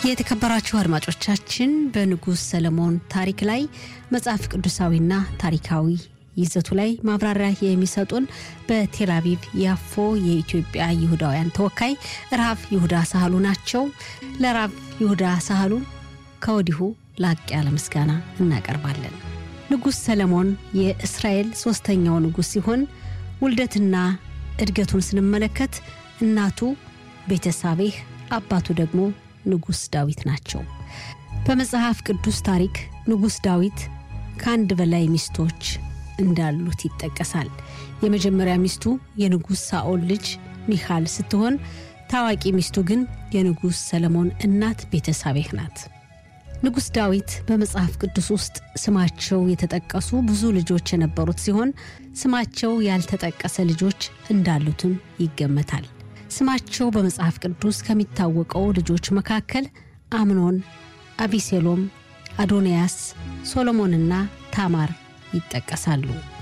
የተከበራችሁ አድማጮቻችን በንጉሥ ሰለሞን ታሪክ ላይ መጽሐፍ ቅዱሳዊና ታሪካዊ ይዘቱ ላይ ማብራሪያ የሚሰጡን በቴል አቪቭ ያፎ የኢትዮጵያ ይሁዳውያን ተወካይ ራብ ይሁዳ ሳህሉ ናቸው። ለራብ ይሁዳ ሳህሉ ከወዲሁ ላቅ ያለ ምስጋና እናቀርባለን። ንጉሥ ሰለሞን የእስራኤል ሦስተኛው ንጉሥ ሲሆን ውልደትና እድገቱን ስንመለከት እናቱ ቤተሳቤህ አባቱ ደግሞ ንጉሥ ዳዊት ናቸው። በመጽሐፍ ቅዱስ ታሪክ ንጉሥ ዳዊት ከአንድ በላይ ሚስቶች እንዳሉት ይጠቀሳል። የመጀመሪያ ሚስቱ የንጉሥ ሳኦል ልጅ ሚካል ስትሆን ታዋቂ ሚስቱ ግን የንጉሥ ሰለሞን እናት ቤተሳቤህ ናት። ንጉሥ ዳዊት በመጽሐፍ ቅዱስ ውስጥ ስማቸው የተጠቀሱ ብዙ ልጆች የነበሩት ሲሆን ስማቸው ያልተጠቀሰ ልጆች እንዳሉትም ይገመታል። ስማቸው በመጽሐፍ ቅዱስ ከሚታወቀው ልጆች መካከል አምኖን፣ አቢሴሎም፣ አዶንያስ፣ ሶሎሞንና ታማር ይጠቀሳሉ።